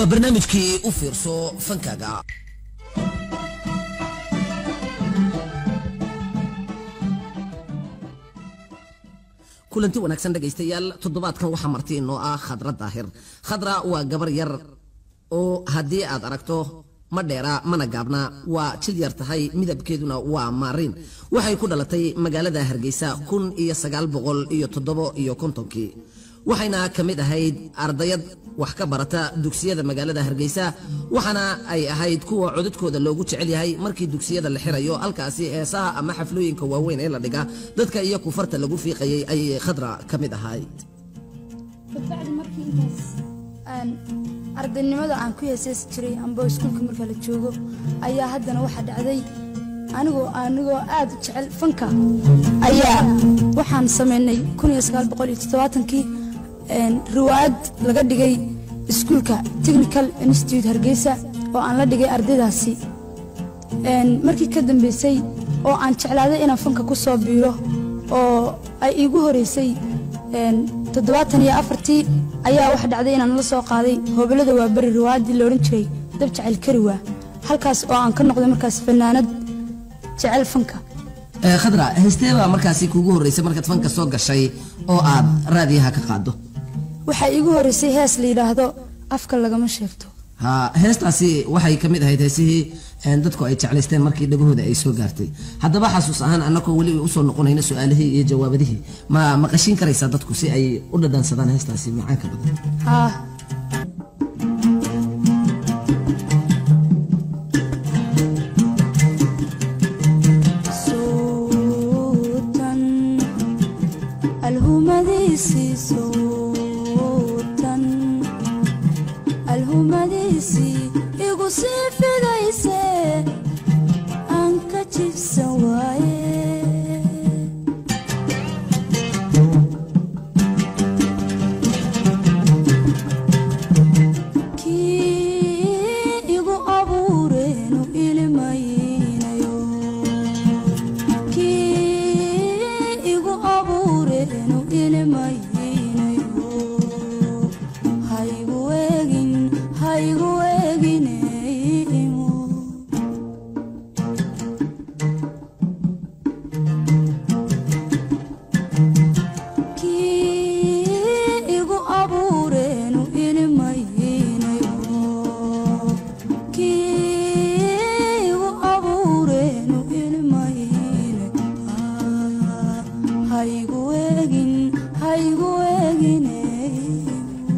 waa barnaamijkii u fiirso fankaaga kulanti wanaagsan dhegaystayaal toddobaadkan waxaa marti inoo ah khadra daahir khadra waa gabar yar oo haddii aad aragto ma dheera mana gaabna waa jil yar tahay midabkeeduna waa maariin waxay ku dhalatay magaalada hargeysa kun iyo sagaal boqol iyo toddobo iyo kontonkii waxayna ka mid ahayd ardayad wax ka barata dugsiyada magaalada hargeysa waxaana ay ahayd kuwa codadkooda loogu jecel yahay markii dugsiyada la xirayo halkaasi heesaha ama xaflooyinka waaweyn ee la dhiga dadka iyo kufarta lagu fiiqayay ayay khadra ka mid ahayd kabacdi markii intaas aan ardaynimada aan ku heeseysi jiray amba iskuulka marka la joogo ayaa haddana waxaa dhacday anigoo anigoo aad u jecel fanka ayaa waxaan samaynay kii riwaayad laga dhigay iskuulka technical institute hargeysa oo aan la dhigay ardaydaasi markii ka dambeysay oo aan jeclaaday inaan fanka ku soo biiro oo ay iigu horeysay toddobaatan iyo afartii ayaa waxa dhacday inaan la soo qaaday hobolada waa beri riwaayaddii la odhan jiray dab jecel kariwaa halkaas oo aan ka noqday markaas fanaanad jecel fanka khadra heystee baa markaasi kuugu horreysay markaad fanka soo gashay oo aad raadiyaha ka qaado waxaa iigu horeysay hees la yidhaahdo afka lagama sheegto ha heestaasi waxay ka mid ahayd heesihii dadku ay jeclaysteen markii dhagahooda ay soo gaartay haddaba xasuus ahaan annagoo weli usoo noqonayna su-aalihii iyo jawaabadihii ma maqashiin karaysaa dadku si ay u dhadhansadaan heestaasi macaanka badan haa صوتاً الهمديسي صوتاً الهمديسي يقصي في دايسي أنك تفسواي kii igu abuureenu ilmaynayo kii igu abuureenu ilmaynayo haygu eegin haygu eegineymo kii igu abuureenu ilmaynayo kii igu abuureenu ilmaynayo haygu eegin haygu eegineymo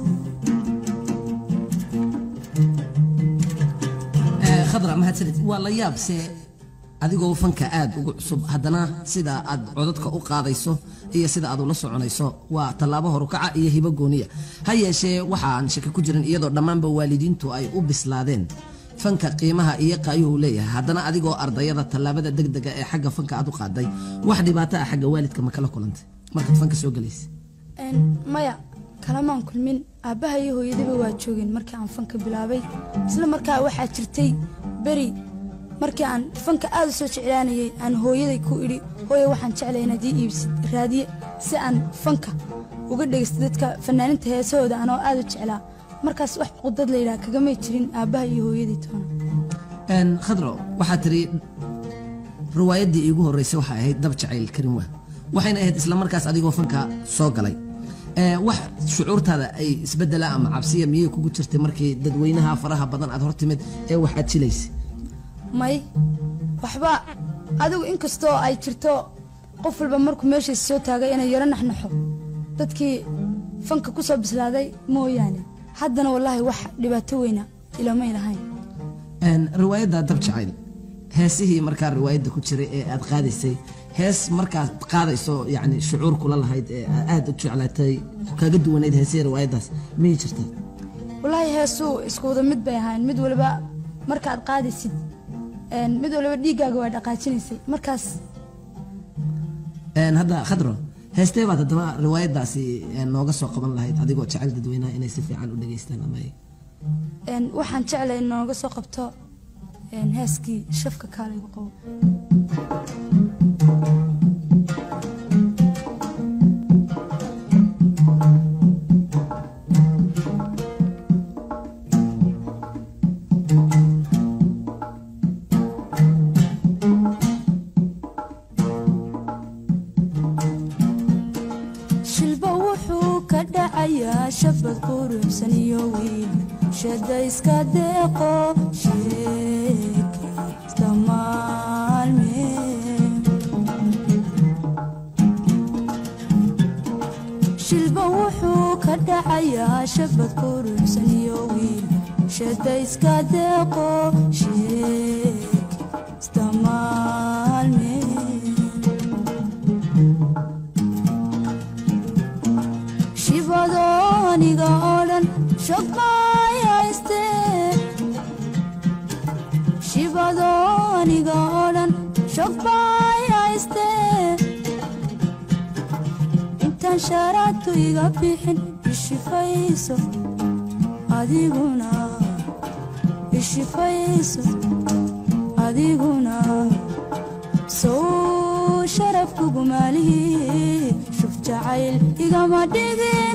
khadra mahadsanid waa la yaabse adigoo fanka aad ugu cusub haddana sida aad codadka u qaadayso iyo sida aad ula soconayso waa tallaabo horukaca iyo hibo gooniya ha yeeshee waxaan shaki ku jirin iyadoo dhammaanba waalidiintu ay u bislaadeen fanka qiimaha iyo qaayuhu leeyahay haddana adigoo ardayada tallaabada degdega ee xagga fanka aad u qaaday wax dhibaato ah xagga waalidka ma kala kulantay markaad fanka soo gelaysa Een, maya kalamaan kulmin aabbaha iyo hooyadaba waa joogeen markii aan fanka bilaabay isla markaa waxaa jirtay beri markii aan fanka aad u soo jeclaanayay aan hooyaday ku idhi hooye waxaan jeclay inaad ii iibsid raadiye si aan fanka uga dhegaysto dadka fanaaninta heesahooda anoo aad u jeclaa markaas wax qudad layidhaha kagamay jirin aabbaha iyo hooyaday toona Een, khadro waxaa tiri riwaayaddii iigu horreysay waxay ahayd dab jacayl karin waa waxayna ahayd isla markaas adigoo fanka soo galay Ee, wax shucuurtaada ay isbedela ama cabsiya miyay kugu jirtay markii dadweynaha faraha badan aad hortimid ee waxaad jilaysay may waxba adigu inkastoo ay jirto qof walba markuu meeshiisa soo taagay inay yaro naxnaxo dadkii fanka ku soo bislaaday mooyaane haddana wallaahi wax dhibaato weyna ilamay lahayn Een, riwaayadda dab jacayl heesihii markaa riwaayadda ku jiray ee aad qaadaysay hees markaad qaadayso yani shucuur kula lahayd ee aad u jeclaatay kaga duwanayd heesihii riwaayaddaas miyay jirtaa wallaahi heesuu isku wada mid bay ahayn mid waliba markaad qaadaysid een, mid waliba dhiiggaaga waa dhaqaajinaysay markaas Een, hadda khadro heestee baad haddaba riwaayaddaasi een, nooga soo qaban lahayd adigoo jecel dadweynaha inay si fiican u dhageystaan ama ay een, waxaan jeclay in nooga soo qabto een, heeskii shafka kaalaygu qabo shilba wuxuu ka dhacayaa shabad quruxsan iyo wiil shada iska deeqo sheekaysta maalme shilba wuxuu ka dhacayaa shabad quruxsan iyo wiil shada iska deeqo sheekaysta maalme shibadooniga oo dhan shogmayayste shibadooniga oo dhan shogmayayste intaan shaaraadtu iga bixin ishifayso adiguna ishifayso adiguna sow sharafkugu maalihii shuf jacayl igama dhigin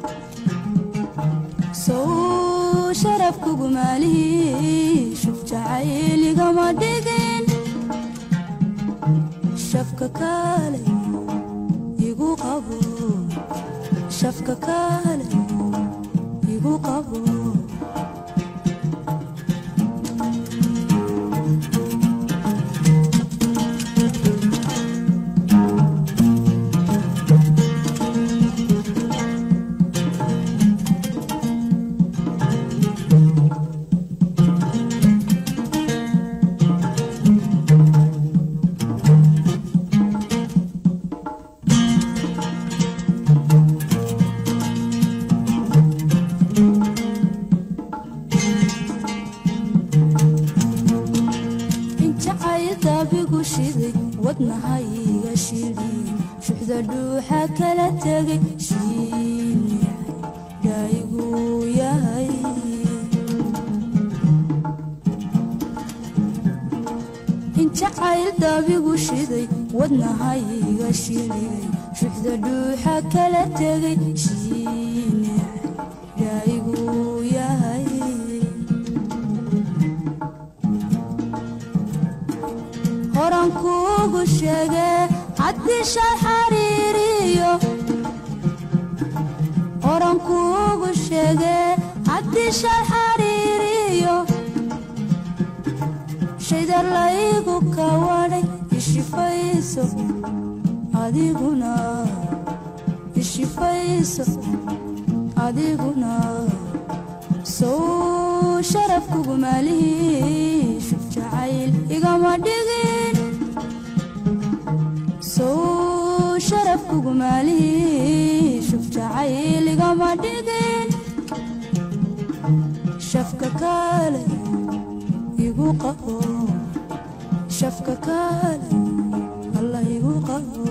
sow sharafkugu maalihii shuf jacayl igama dhigin shafka kaale igu qabo shafka kaale igu qabo injacaydabigu shiday wadnahayga shidhin shuxda dhuuxa kala tegay shiinicay dhaygu yahay injacaydabigu shiday wadnahayga shidhay shuxda dhuuxa kala tegay shiinicay dhaygu yahay horan kuugu sheege haddii shal xariiriyo horan kuugu sheege haddii shal xariiriyo shaydar laygu kawadhay ishifayso adiguna ishifayso adiguna sow sharafkugu maalihii shuf jacayl igama dhigin sow sharafkugu maalihii shuf jacayl igama dhigin shafka kaale igu qabo shafka kaale allah igu qabo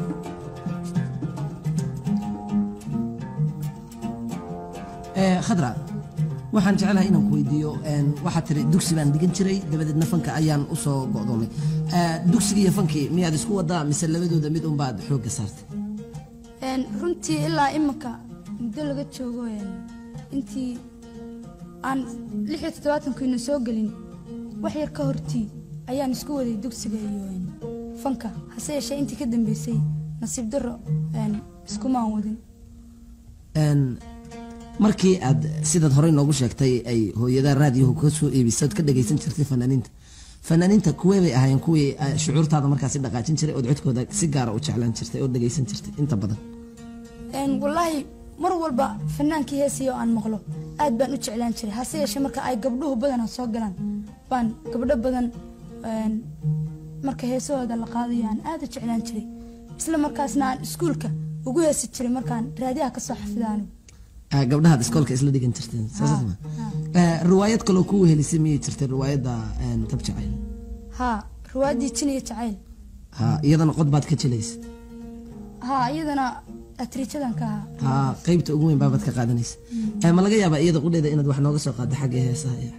Eh, khadra waxaan jeclahay inaan ku weydiiyo een, waxaad tiri dugsi baan dhigan jiray dabadeedna fanka ayaan usoo go'doomay Eh, dugsiga iyo fankii miyaad isku wadaa mise labadooda mid unbaad xoogga saartay Een, runtii ilaa iminka muddo laga joogo een, intii aan lix iyo toddobaatankiina soo gelin wax yar ka hortii ayaan isku waday dugsiga iyo een, fanka hase yeeshee intii ka dambeysay nasiib darro een, iskumaan wadin Een, markii aad sidaad horey noogu sheegtay ay hooyada raadiyahu ka soo iibisad ka dhagaysan jirtay fanaaniinta fanaaniinta kuwee bay ahaayeen kuwii eh, shucuurtaada markaasi dhaqaajin jiray ood codkooda si gaara u jeclaan jirtay oo dhagaysan jirtay inta badan Een, wallaahi mar walba fanaankii heesaya oo aan maqlo aad baan u jeclaan jiray hase yeeshee marka ay gabdhuhu badanaa soo galaan baan gabdho badan een, marka heesahooda la qaadayo aan aad u jeclaan jiray isla markaasna aan iskuulka ugu heesi jiray markaan raadiyaha ka soo xafida anigu Ah, gabdhahaad iskoolka isla dhigan jirteen saas ma Eh, riwaayad kaloo ku wehelisay miyay jirtay riwaayadda een, tab jacayl haa riwaayaddii jin iyo jacayl ha iyadana qod baad ka jilaysa haa iyadana atriijadan ka ahaa ha qaybta ugu weyn baabaad ka qaadanaysa Eh, ma laga yaabaa iyada qudheeda inaad wax nooga soo qaaddo xagga heesaha iyo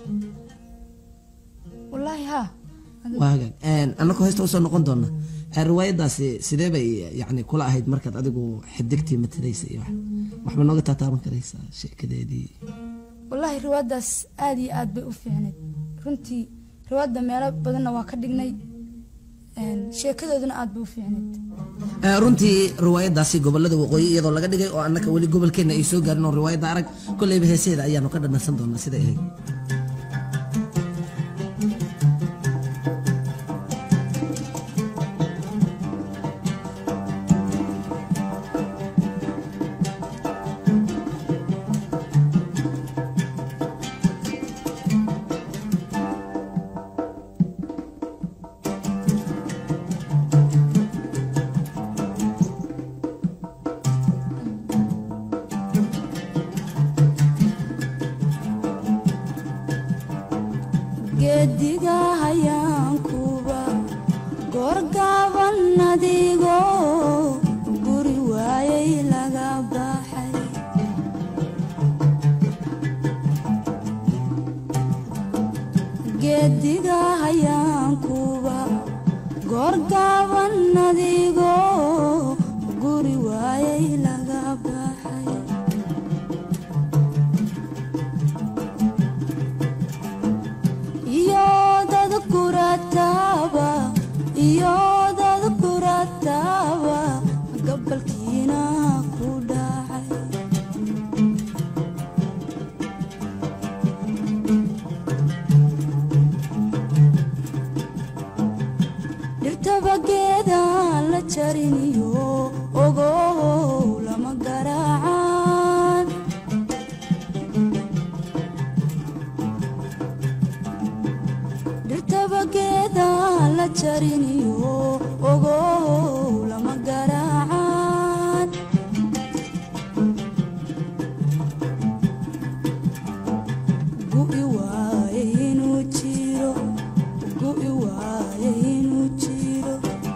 wallaahi haa waa hagaag Een, annagoo heesta usoo noqon doona Eh, riwaayaddaasi sidee bay yani kula ahayd markaad adigu xidigtii matalaysa iyo wax waxba nooga taataaban karaysaa sheekadeedii wallaahi riwaayaddaas aad iyo aad bay u fiicnayd runtii riwaayadda meelo badanna waa ka dhignay een, sheekadooduna aad bay u fiicnayd Eh, runtii riwaayadaasi gobolada waqooyi iyadoo laga dhigay oo annaka weli gobolkeenna ay soo gaarin oo riwaayadda arag kolleyba heeseeda ayaanu ka dhanansan doonaa siday ahayd geediga hayaankuba goorgaaban adigoo guri waayay laga baxay geediga hayaankuba goorgaaban adigoo guri waayay laga baxay iyo dad kurataaba iyo dad kurataaba gabalkiina ku dhacay dhirtaba geedaan la jariniyo ogow lama garaacaan dhirtaba geedaan la jariniyo ogow lama garaacaan gu'i waaye inuu jiro gu'i waaye inuu jiro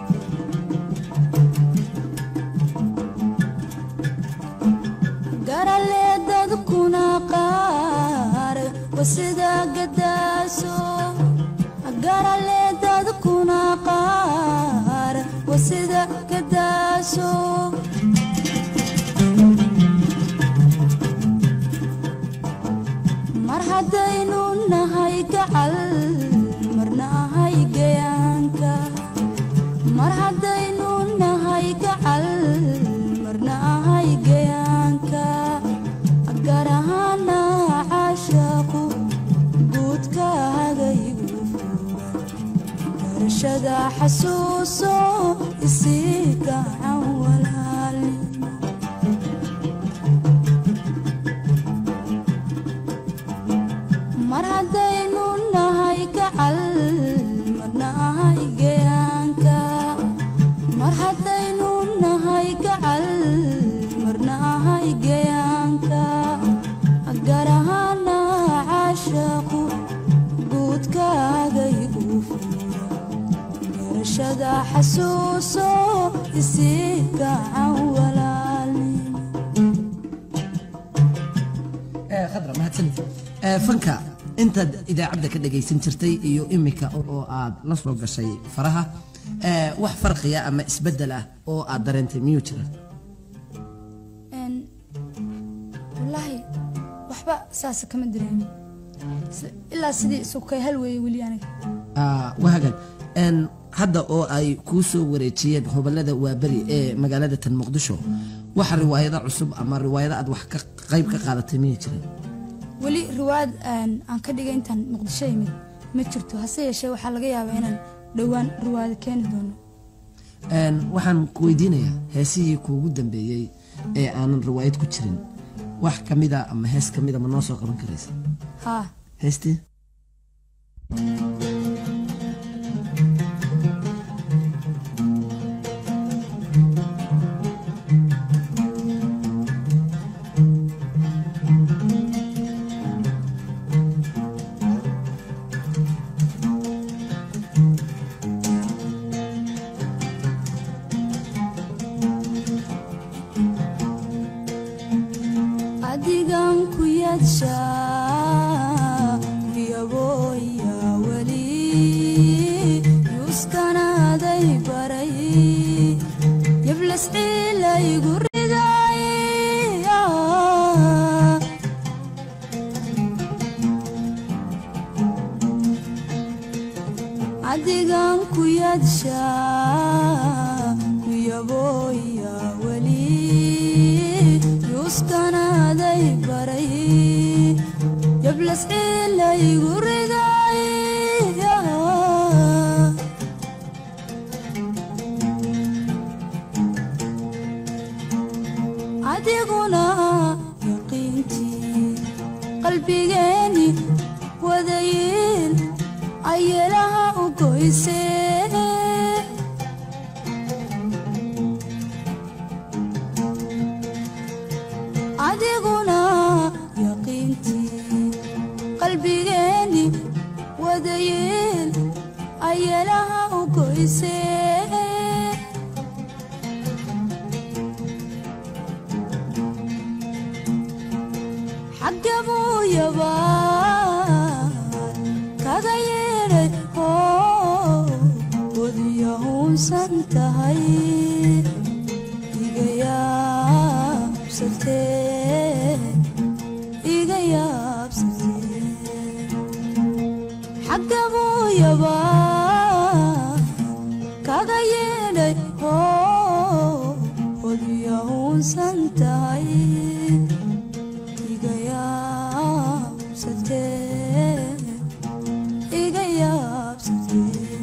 garalee dadkuna qaar wasida gadaaso garalee dadkuna qaar wasida gadaaso mar haddaynu nahay gacal marna ahay gayaanka mar haddaynu nahay gacal marna ahay gayaanka gar ahaana caashaaqu guudkaagaygu furan garashada xasuuso isii gacan walaalnimo mar haddaynu nahay gacal marna ahay gayaanka mar haddaynu nahay gacal marna ahay gayaanka gar ahaana caashaaqu guudkaagaygu fuura garashada xasuuso isii gacan walaalnimo Eh, khadra mahadsanid Eh, fanka intaad idaacadda ka dhagaysan jirtay iyo imika oo aad la soo gashay faraha eh, wax farqiya ama isbeddel ah oo aad dareentay miyuu jira Een, wallaahi waxba saasa kama dareemin Si- ilaa sidii isukay hal weeye weli aniga Ah, wahagan En, hadda oo ay kuu soo wareejiyeen hobalada waaberi ee magaalada tan muqdisho waxa riwaayado cusub ama riwaayado aad wax ka qayb ka qaadatay miyay jireen weli riwaayad een, aan ka dhigay intaan muqdisho imid ma jirto hase yeeshee waxaa laga yaabaa inaan dhowaan riwaayado keeni doono En, waxaan ku weydiinayaa heesihii kuugu dambeeyey ee aanan riwaayad ku jirin wax ka mida ama hees ka mida ma noo soo qaban karaysa haa heestii adigan ku yadshaa kuyabooya weli yuuskanaaday baray yablas ciilaygu riday adigan ku yadshaa kuyabo uskanaaday baray jablas ciilaygu riday adiguna yaqiintii qalbigeeni wadayiin ayelaha u goysee adiguna yaqiintii qalbigeeni wadayiin ayelaha u goysee xagga buu yabaan kaga yeedhay oo wadiyahuunsan tahay iga yaabsatee iga yaabsatee xagga buu yabaan kaga yeedhay oo wadiyahuunsan tahay iga yaabsatee iga yaabsatee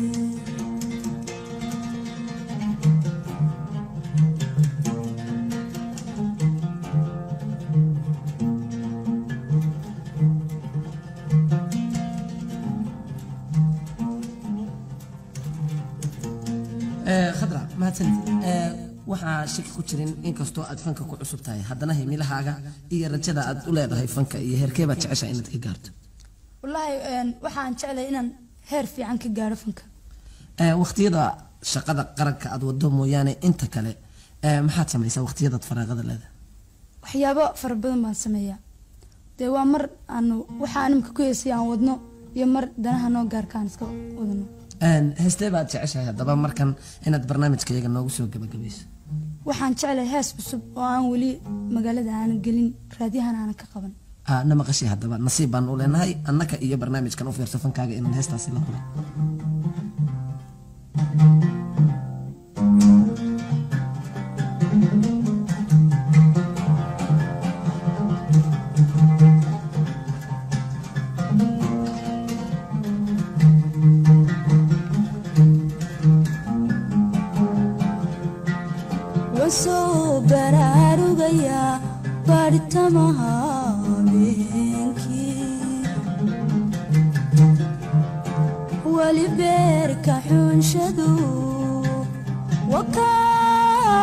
khadra mahadsanid waxaa shaki ku jirin inkastoo aad fanka ku cusub tahay haddana himilahaaga iyo rajada aad u leedahay fanka iyo heerkee baad jeceshaa inaad ka gaarto wallaahi een, waxaan jeclay inaan heer fiican ka gaaro fanka Ee, waqtiyada shaqada qaranka aad wado mooyaane inta kale ee, maxaad samaysaa waqtiyadaad faraaqada leedahay waxyaabo fara badan baan sameeyaa dee waa mar aanu waxaa animka ku heesay aan wadno iyo mar danaha noo gaarkaan iska wadano Een, heestee baad jeceshahay haddaba markan inaad barnaamijkayaga noogu soo gabagabayso waxaan jeclay hees cusub oo aan weli magaalada aanan gelin raadiyahan aanan ka qaban Ah, na maqashay haddaba nasiib baan u leenahay annaka iyo barnaamijkan u fiirso fankaaga inaan heestaasi la kulay wasoo baraarugayaa baadhitamaha habeenkii weli beerka xunshadu wakaa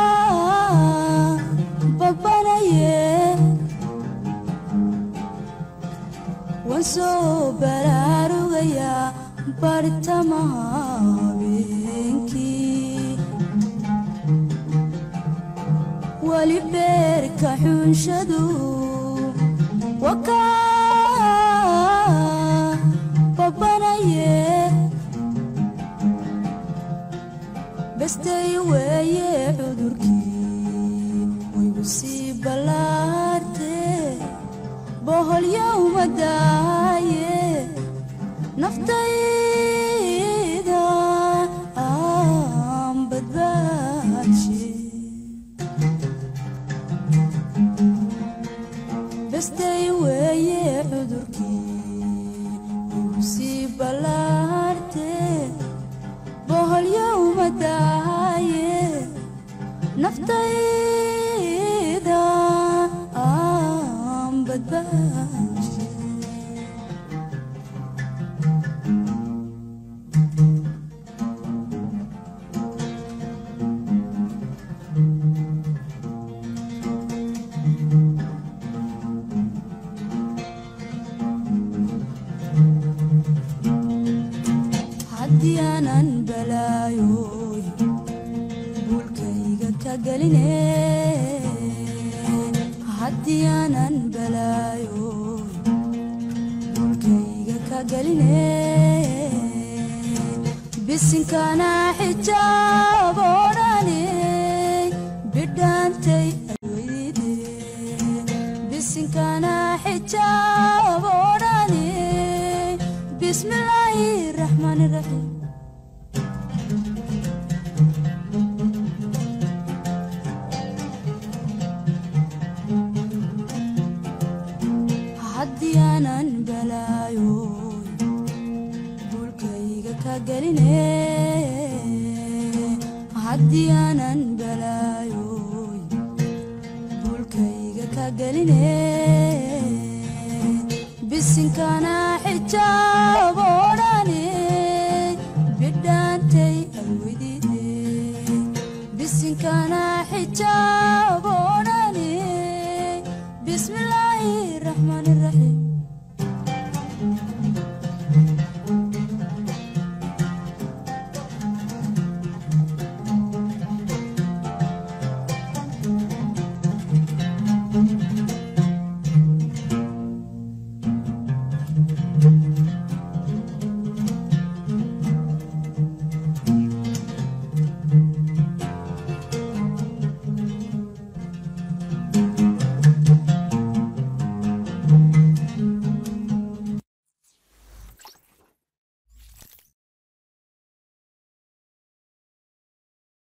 babanaye wasoo baraarugayaa baadhitamaha habeenkii weli beerka xunshadu wakaa babanaye bestay weeye cudurkii waygu sii ballaartee boholyowma daaye naftayda aan badbaadshe bestay weeye cudurkii igu sii ballaartee boholyowma daaye naftayda aan badbaadshe haddii aanan balaayoy buulkayga ka geline haddii aanan balaayoy buulkayga ka geline bisinkana xijaab odhane bidhaantay alweyde bisinkana xijaab odhane bismillaahi raxmaani raxiim haddii aanan balaayo buulkayga ka geline haddii aanan balaayo buulkayga ka geline bisinkana xijaabodhane bidhaantay alwidide bisinkana xijaab